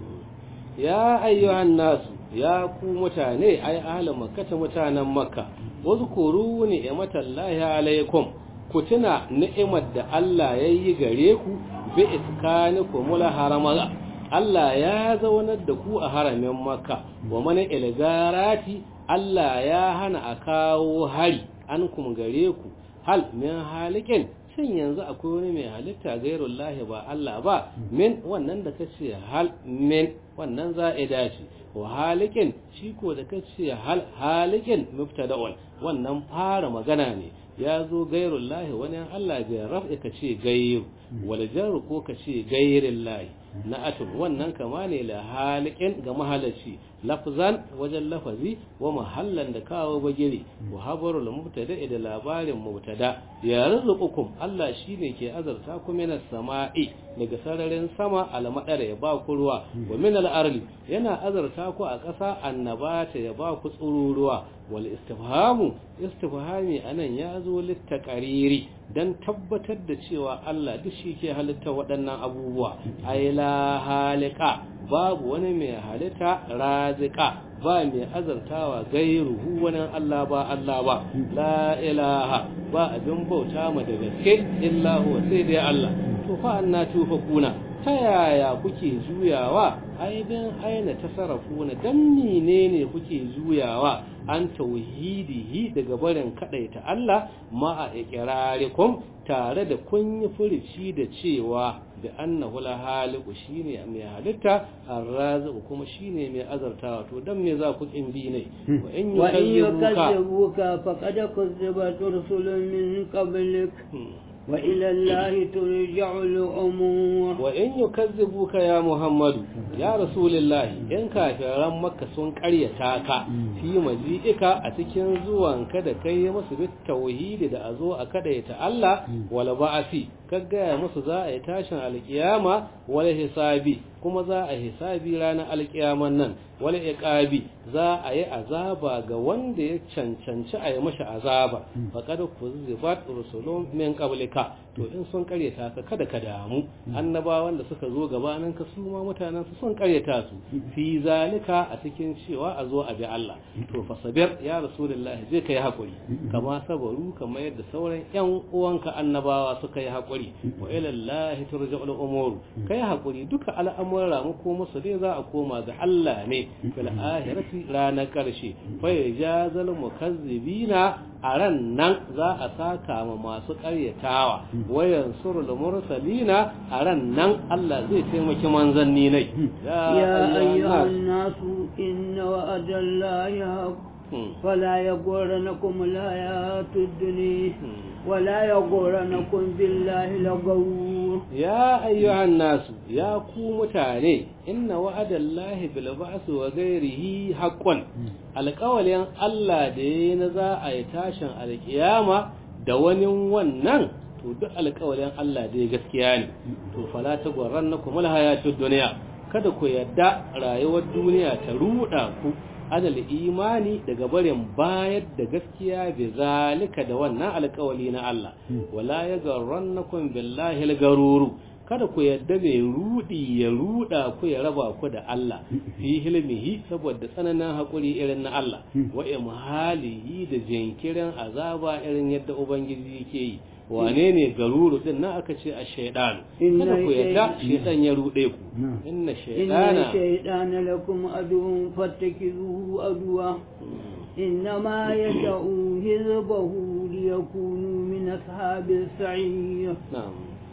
B: ya ayyuhan nasu ya ku mutane ai ahlul makkata mutanen makka wazkuru ni'matallahi alaikum ku tuna ni'imar da Allah ya yi gare ku bi iskanikum la harama Allah ya zaunar da ku a haramin makka wa mana ilgarati Allah ya hana a kawo hari an kum gare ku hal min halikin shin yanzu akwai wani mai halitta gairullahi ba Allah ba min wannan da kace hal min wannan za'ida ce wa halikin shi ko da kace hal halikin mubtada'un wannan fara magana ne ya zo gairullahi wani Allah bai raf'i ka ce gairu wal jar ko ka ce gairillahi na'atun wannan kama ne la halikin ga mahalarci lafzan wajen lafazi wa mahallan da kawo bagire wa habarul mubtada da labarin mubtada ya rizqukum Allah shine ke azarta ku minas sama'i daga sararin sama almadara ya ba ku ruwa wa minal arli yana azarta ku a ƙasa annabata ya ba ku tsururuwa wal istifhamu istifhami anan ya zo littaqariri dan tabbatar da cewa Allah duk shi ke halitta waɗannan abubuwa ai la halika babu wani mai halitta razika ba mai azartawa gairuhu wani Allah ba Allah ba la ilaha ba abin bauta ma da gaske illa huwa sai dai Allah to fa anna tufakuna ta yaya kuke juyawa aibin aina tasarrafuna dan menene kuke juyawa an tauhidihi daga barin kadaita Allah ma a iqrarikum tare da kun yi furici da cewa da annahu la haliku shine mai halitta arrazu kuma shine mai azartawa to dan me za ku kin bi ne
A: wa in yukazzibuka faqad kuzzibat rusulun min qablik وإلى الله ترجع الأمور
B: وإن يكذبوك يا محمد يا رسول الله إن كافران مكة سن قريتاك في مجيئك أتكين زوان كدا كي مسبت التوحيد دا أزو أكدا يتألى ولا بأسي كغا musu za a yi tashin alkiyama wala hisabi kuma za a hisabi ranar alkiyaman nan wala iqabi za a yi azaba ga wanda ya cancanci a yi mashi azaba faqad kuzibat rusulun min qablika to in sun karyata ka kada ka damu annabawan da suka zo gabanin ka su ma mutanen su sun karyata su fi zalika a cikin cewa a zo a bi Allah to fasabir ya rasulullahi zai kai hakuri kama sabaru kamar yadda sauran yan uwanka annabawa suka yi hakuri wa ila Allah turja'ul umur kai hakuri duka al'amura mu ko musu dai za a koma ga Allah ne fil ahirati ranar karshe fa yajazal mukazzibina a ran nan za a saka ma masu karyatawa wayan surul mursalina a ran nan Allah zai taimaki manzanni ne
A: ya ayyuhan nasu inna wa'adallahi haqq فلا يغرنكم الحياة الدنيا ولا يغرنكم بالله الغرور
B: يا أيها الناس يا كو متاني إن وعد الله بالبعث وغيره حقا القول ين الله دين ذا أيتاشن القيامة دوانين ونن to duk alƙawarin Allah dai gaskiya ne to fala ta gwarrannakum alhayatud dunya kada ku yadda rayuwar duniya ta ruda ku adal imani daga barin bayar da gaskiya bi zalika da wannan alƙawali na Allah wala yagarrannakum billahi algaruru kada ku yadda mai rudi ya ruda ku ya raba ku da Allah fi hilmihi saboda tsananin hakuri irin na Allah wa imhalihi da jinkirin azaba irin yadda ubangiji yake yi wane ne garuru din nan aka ce a shaidan kada ku yadda shaidan ya rude ku inna shaidana
A: inna shaidana lakum aduwwun fattakizuhu aduwa إنما يدعو حزبه ليكونوا من أصحاب السعير
B: نعم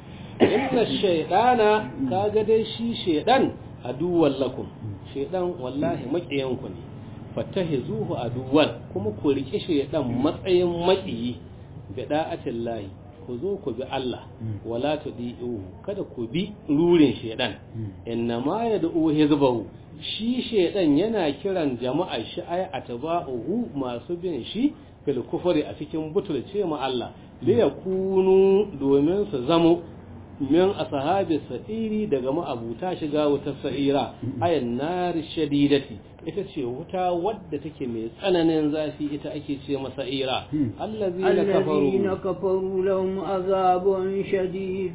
B: إن الشيطان كاغدي شي شيطان عدوا لكم شيطان والله مكيانكم فاتخذوه عدوا كما كوريكي شيطان matsayin maƙiyi bida'atin lahi ku zo ku bi Allah wala tudi'uhu kada ku bi rurin shedan inna ma yad'u hizbahu shi shedan yana kiran jama'a shi ay atba'uhu masu bin shi fil kufri a cikin butulce ma Allah li yakunu domin su zamo min ashabi sa'iri daga ma'abuta shiga wuta sa'ira ayan nar shadidati ita ce wuta wadda take mai tsananin zafi ita ake ce masa ira allazina kafaru
A: الذين كفروا لهم عذاب شديد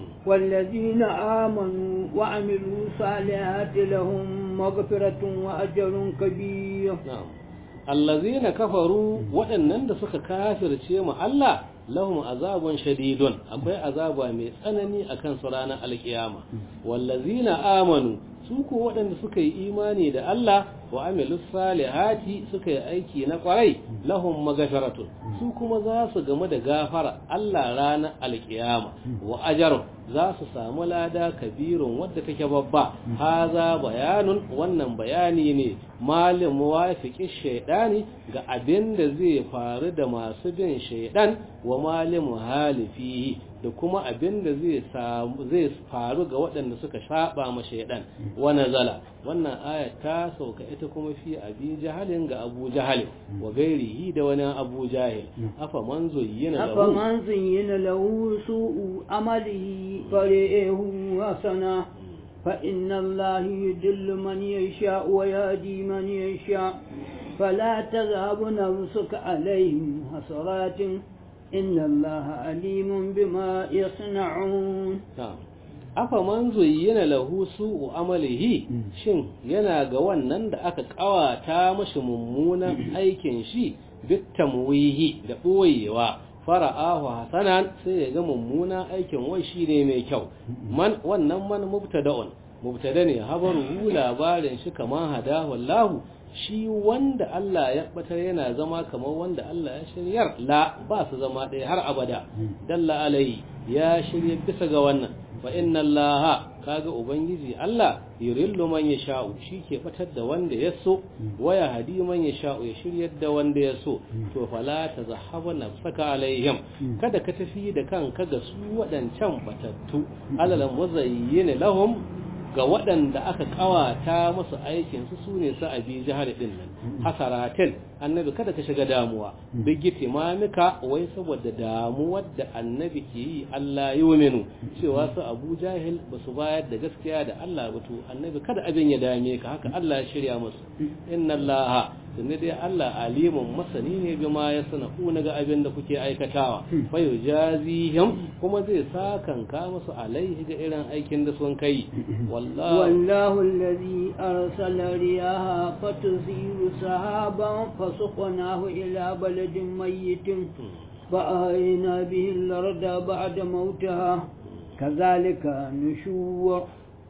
A: والذين آمنوا وعملوا الصالحات لهم مغفرة وأجر كبير
B: na'am allazina kafaru waɗannan da suka kafirce mu Allah lahum azabun shadidun akwai azaba mai tsanani akan su ranar alkiyama wallazina amanu su ko waɗanda suka yi imani da Allah wa amilu salihati suka yi aiki na kwarai lahum magafiratun su kuma za su game da gafara Allah ranar alkiyama wa ajarun za su samu lada kabirun wadda take babba haza bayanun wannan bayani ne malin muwafiqi shaydani ga abin da zai faru da masu bin shaydan wa malin muhalifihi da kuma abin da zai samu zai faru ga waɗanda suka saba ma shaidan wa nazala wannan aya ta sauka ita kuma fi abi jahalin ga abu jahal wa gairihi da wani abu jahil afa man zuyyina lahu
A: afa man zuyyina lahu su'u amalihi fari'ahu hasana fa inna allaha yudillu man yasha wa yahdi man yasha فلا تذهب نفسك عليهم حسرات إن الله عليم بما يصنعون
B: afa man zuyyina lahu su'u amalihi shin yana ga wannan da aka kawata mashi mummunan aikin shi bit tamwihi da boyewa fara'ahu hasanan sai ya ga mummunan aikin wai shine mai kyau man wannan man mubtada'un mubtada ne habaru labarin shi kaman hadahu Allahu shi wanda Allah ya batar yana zama kamar wanda Allah ya shiryar la ba su zama ɗaya har abada dalla alai ya shirya bisa ga wannan fa inna Allah kaga ubangiji Allah yurillu man yasha'u shi ke batar da wanda ya so waya hadi man yasha'u ya shiryar da wanda ya so to fala tazahhabu nafsaka alaihim kada ka tafi da kanka ga su waɗancan batattu alal muzayyin lahum ga waɗanda aka ƙawata masu aikinsu su ne su abi jihar ɗin nan hasaratin annabi kada ka shiga damuwa bigiti mamika wai saboda damuwar da annabi ke yi Allah yi minu cewa su abu jahil ba su bayar da gaskiya da Allah ba to annabi kada abin ya dame ka haka Allah ya shirya musu inna Allah tunda dai Allah alimun masani ne bima ya sana'u na ga abin da kuke aikatawa fa yujazihim kuma zai sakanka musu alaihi ga irin aikin da sun kai
A: wallahu wallahu allazi arsala riyaha fatuziru sahaban fasuqnahu ila baladin mayyitin فأهينا به الأرض بعد موتها كذلك نشور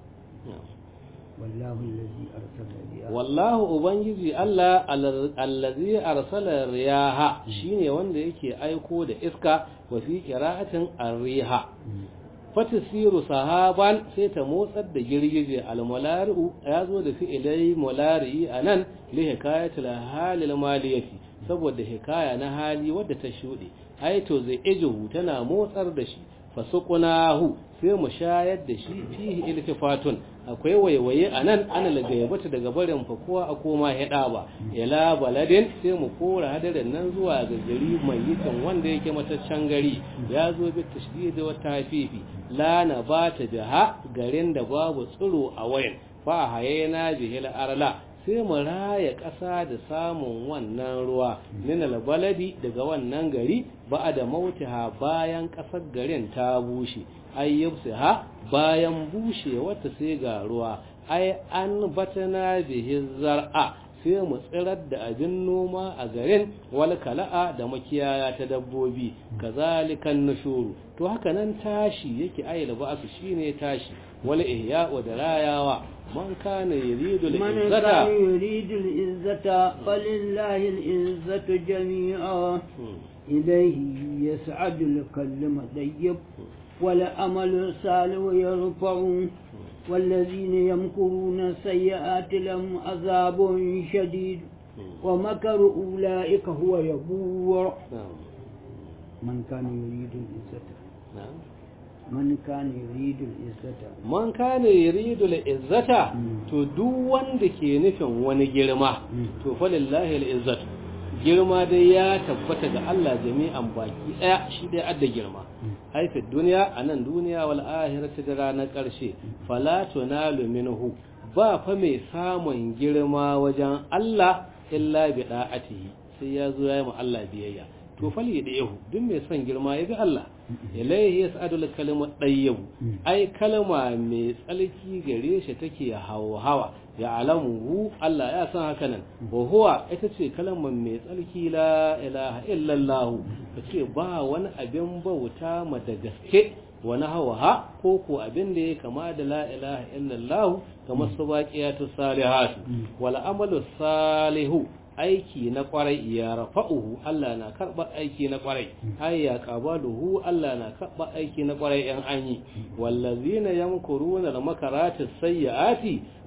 A: والله الذي أرسل الرياح
B: والله ubangiji Allah allazi arsala riyaha shine wanda yake aiko da iska wa fi qira'atin ar-riha fatisiru sahaban sai ta motsar da girgije al-mulari'u ya zo da fi'ilai mulari'i anan li hikayatil halil maliyati saboda hikaya na hali wadda ta shuɗe ai to zai ijuhu tana motsar da shi fasuqunahu sai mu shayar da shi fihi iltifatun akwai waiwaye anan ana lagayyabata daga barin fakuwa a koma hida ba ila baladin sai mu kora hadarin nan zuwa ga gari mai yikan wanda yake mataccen gari ya zo bi tashdid wa tafifi la na bata biha garin da babu tsiro a wayan fa hayena bihil arla sai mu raya ƙasa da samun wannan ruwa minal baladi daga wannan gari ba da mautiha bayan ƙasar garin ta bushe ai ha bayan bushe wata sai ga ruwa ai an batana bihi zar'a sai mu tsirar da abin noma a garin wal kala'a da makiyaya ta dabbobi kazalikan nushuru to haka nan tashi yake ayyana ba'su shine tashi wal ihya'u da rayawa من كان يريد العزة
A: من كان يريد العزة فلله العزة جميعا إليه يسعد الكلم طيب والأمل الصالح يرفع والذين يمكرون السيئات لهم عذاب شديد ومكر أولئك هو يبور من كان يريد العزة
B: نعم
A: man kana yuridu al-izzata
B: man kana yuridu al-izzata to duk wanda ke nufin wani girma to fa lillahi al-izzatu girma dai ya tabbata ga Allah jami'an baki daya shi dai adda girma ai fi duniya anan duniya wal akhirati da ranar karshe fala tunalu minhu ba fa mai samun girma wajen Allah illa bi da'atihi sai ya zo ya yi Allah biyayya to fal yadahu duk mai son girma ya bi Allah ilaihi yas'adul kalimu tayyib ai kalma mai tsalki gare shi take hawa ya alamu Allah ya san haka nan wa huwa ita ce kalmar mai tsalki la ilaha illallah kace ba wani abin bauta ma da gaske wani hawa ko ko abin da ya kama da la ilaha illallah kamar su baqiyatu salihatu wal amalu salihu aiki na kwarai ya rafa'uhu Allah na karɓar aiki na kwarai ai ya qabaluhu Allah na karɓar aiki na kwarai yan anyi wallazina yamkuruna al makarati sayyiati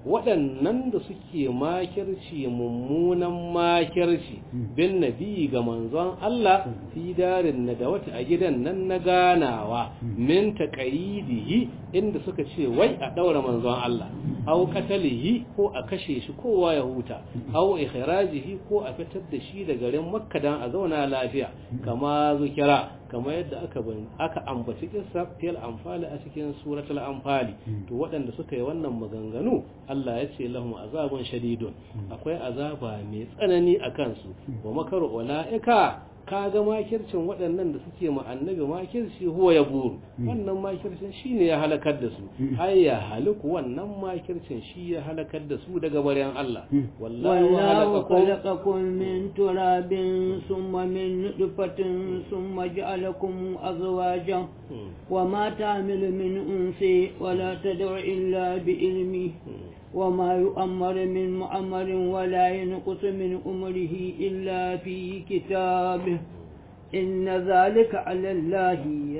B: waɗannan da suke makirci mummunan makirci bin nabi ga manzon Allah fi darin na da wata a gidan nan na ganawa min taqayidihi inda suka ce wai a daura manzon Allah aw qatalihi ko a kashe shi kowa ya huta aw ikhrajihi ko a fitar da shi da garin Makka dan a zauna lafiya kama zukira kama yadda aka aka ambaci kissa fil anfali a cikin suratul anfali to waɗanda suka yi wannan maganganu Allah ya ce lahum azabun shadidun akwai azaba mai tsanani a kansu wa makaru ulaika kaga makircin waɗannan da suke ma annabi makirci huwa ya buru wannan makircin shine ya halakar da su ai ya haliku wannan makircin shi ya halakar da su daga baryan Allah
A: wallahu khalaqakum min turabin thumma min nutfatin thumma ja'alakum azwajan wa ma ta'milu min unsi wa la tad'u illa bi ilmi وما يؤمر من مؤمر ولا ينقص من أمره إلا في كتابه إن ذلك على الله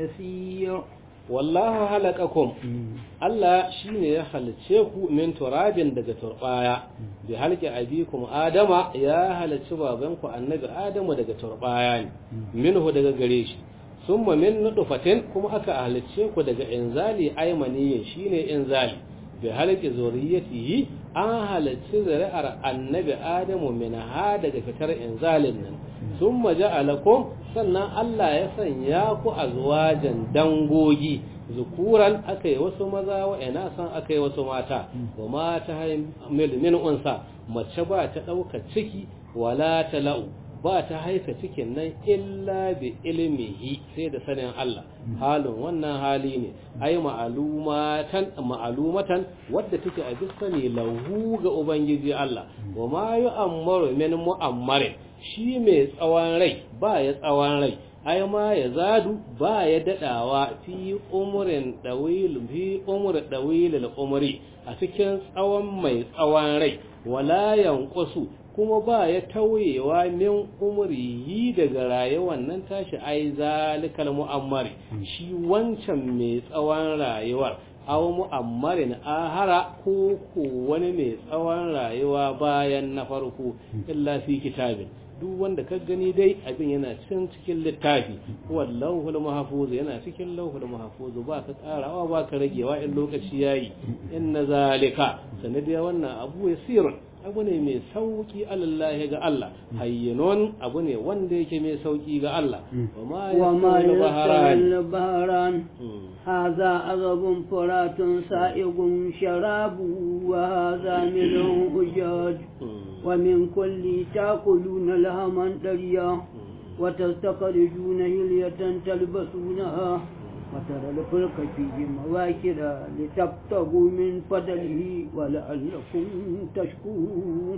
A: يسير
B: wallahu halakakum Allah shine ya halice ku min turabin daga turbaya bi halki abikum adama ya halice babanku annabi adamu daga turbaya ne minhu daga gare shi summa min nutfatin kuma aka halice ku daga inzali aymaniyin shine inzali bi halki zuriyatihi an halarci zuri'ar annabi adamu min ha daga fitar inzalin nan sun ja'alakum sannan Allah ya sanya ku azwajan dangogi zukuran aka yi wasu maza wa ina san aka yi wasu mata wa mata hamil min unsa mace ba ta ɗauka ciki wala ta la'u ba ta haifa cikin nan illa bi ilmihi sai da sanin Allah halin wannan hali ne ai ma'alumatan ma'alumatan wadda take a duk sani lahu ga ubangiji Allah wa ma yu'ammaru min mu'ammarin shi mai tsawon rai ba ya tsawon rai ai ma ya zadu ba ya dadawa fi umurin dawil fi umur dawil al-umri a cikin tsawon mai tsawon rai wala yanqusu kuma ba ya tauyewa min umrihi daga rayuwar nan tashi ai zalikal mu'ammari shi wancan mai tsawon rayuwar aw mu'ammarin ahara ko ko wani mai tsawon rayuwa bayan na farko illa fi kitabin duk wanda ka gani dai abin yana cikin cikin littafi wallahu mahfuz yana cikin lauhul mahfuz ba ka karawa ba ka ragewa in lokaci yayi inna zalika sanadiya wannan abu yasirun abu ne mai sauki alallahi ga Allah hayyinon abu ne wanda yake mai sauki ga Allah
A: wa ma yasal baharan hadha azabun furatun sa'igun sharabu wa hadha milun ujaj wa min kulli taquluna lahaman dariya wa tastaqrijuna hilyatan talbasunaha وترى الفلك فيه مواكر لتبتغوا من فضله ولعلكم تشكرون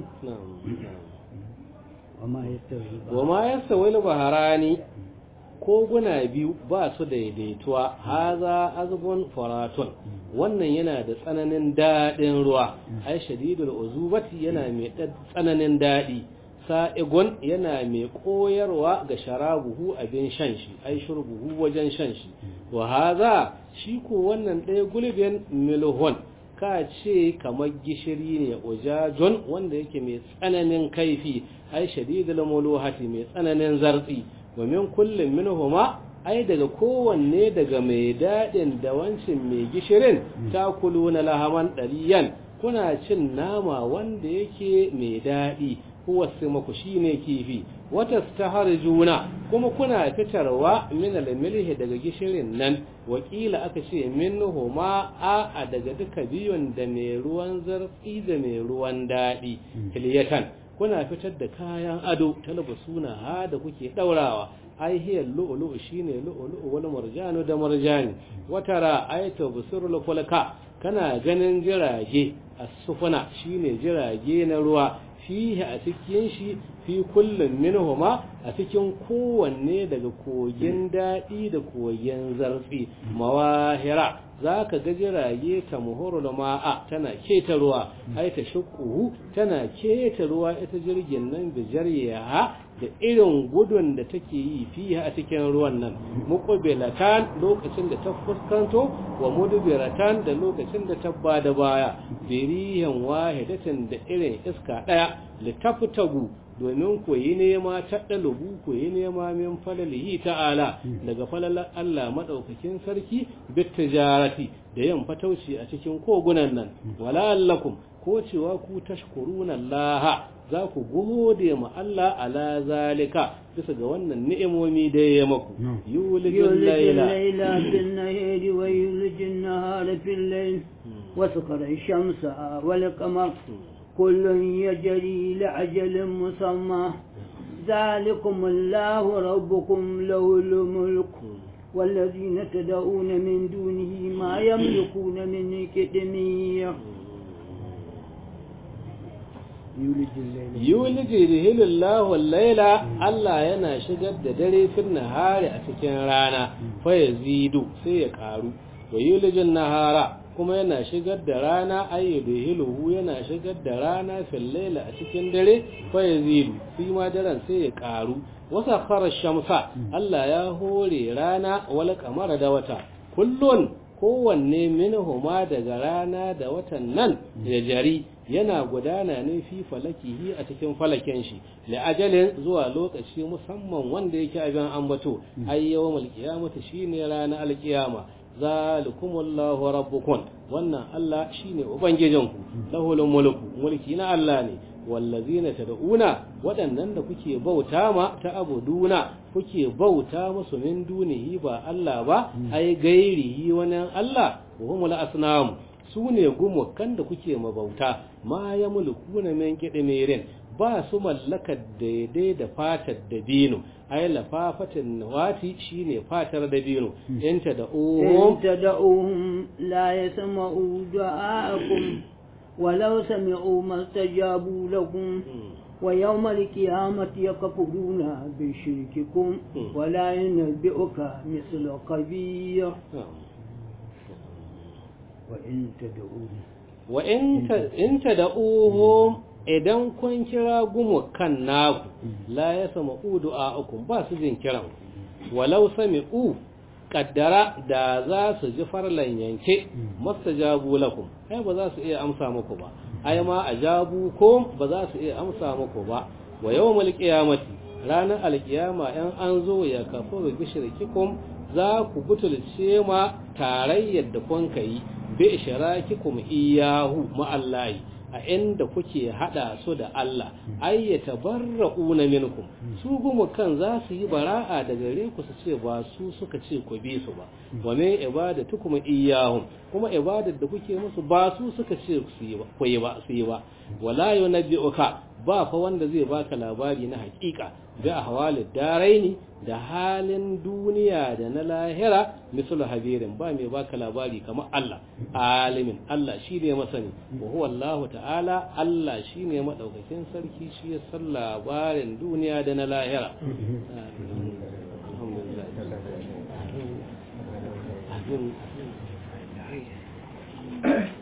A: وما يستوي
B: وما يستوي البحران koguna biyu ba su daidaituwa haza azbun faratun wannan yana da tsananin daɗin ruwa ai shadidul uzubati yana mai tsananin daɗi sa'igun yana mai koyarwa ga sharabuhu abin shan shi ai shurbuhu wajen shan shi wa haza shi ko wannan ɗaya gulbin milhon ka ce kamar gishiri ne ujajon wanda yake mai tsananin kaifi ai shadidul muluhati mai tsananin zartsi wa min kullum minhuma ai daga kowanne daga mai daɗin da wancin mai gishirin ta na lahaman ɗariyan kuna cin nama wanda yake mai daɗi huwa simaku shine kifi wata juna kuma kuna fitarwa min al-milhi daga gishirin nan wakila aka ce minhuma a a daga duka biyun da mai ruwan zartsi da mai ruwan daɗi hiliyatan kuna fitar da kayan ado talbasuna ha da kuke daurawa ai hiya lu'lu'u shine lu'lu'u wal marjanu da marjani watara ayatu busurul fulka kana ganin jirage as-sufuna shine jirage na ruwa fihi a cikin shi fi kullum minhuma a cikin kowanne daga kogin daɗi da kogin zarfi mawahira za ka ga jirage ta muhurul ma'a tana keta ruwa ai ta shukuhu tana keta ruwa ita jirgin nan da jaryaha da irin gudun da take yi fiye a cikin ruwan nan muqbilatan lokacin da ta fuskanto wa mudbiratan da lokacin da ta bada baya biriyan wahidatin da irin iska daya litaftagu domin ku yi nema ta ɗalubu ku yi nema min falalihi ta'ala daga falalar Allah maɗaukakin sarki bit tijarati da yin fatauci a cikin kogunan nan wala allakum ko cewa ku tashkuruna Allah za ku gode ma Allah ala zalika bisa ga wannan ni'imomi da ya maku yulijul
A: layla bin nahari wa yulijul nahara fil layl wa sakhara ash-shamsa wal qamar كل يجري لأجل مسمى ذلكم الله ربكم له الملك والذين تدعون من دونه ما يملكون من كدمير
B: yuliji rihilillahu laila Allah yana shigar da dare fil nahari a cikin rana fa yazidu sai ya karu wa yulijin nahara kuma yana shigar da rana ayyudu hiluhu yana shigar da rana fil laila a cikin dare fa yazidu fi ma daren sai ya karu wasa khara shamsa Allah ya hore rana wal qamara da wata kullun kowanne minhuma daga rana da watan nan ya jari yana gudana ne fi falakihi a cikin falaken shi li ajalin zuwa lokaci musamman wanda yake abin ambato ay yawmul qiyamati shine ranar alqiyama zalikumullahu rabbukum wannan Allah shine ubangijinku lahul mulku mulki na Allah ne wallazina tad'una waɗannan da kuke bauta ma ta abuduna kuke bauta musu min dunihi ba Allah ba ai gairihi wani Allah wa humul asnam su ne gumukan da kuke mabauta ma ya mulkuna min kidimirin ba su mallakar daidai da fatar dabino ai lafafatin nawati shine fatar dabino inta da
A: uhum inta da uhum la yasma'u du'aakum walau sami'u mastajabu lakum ويوم القيامة يكفرون بشرككم ولا ينبئك مثل خبير وإن تدعوهم
B: وإن تدعوهم idan kun kira kan naku la ya sama du'a'ukum ba su jin kiran walau sami'u kaddara da za su ji farlan yanke mastajabu lakum ai ba za su iya amsa muku ba ai ma ajabu ko ba za su iya amsa muku ba wa yawmal qiyamati ranar alkiyama yan an zo ya kafu bi shirkikum za ku butulce ma tarayyar da kun kai bi ishrakikum iyahu ma Allahi a inda kuke hada su da Allah ay yatabarra'una minkum su gumu kan za su yi bara'a da gare ku su ce ba su suka ce ku bi su ba wa me ibadatukum iyyahum kuma ibadar da kuke musu ba su suka ce su yi ba ku yi ba su yi ba wala yunabbi'uka ba fa wanda zai baka labari na hakika bi ahwalid daraini da halin duniya da na lahira misal habirin ba mai baka labari kamar Allah alimin Allah shine masani wa huwa Allah ta'ala Allah shine madaukakin sarki shi ya san labarin duniya da na lahira alhamdulillah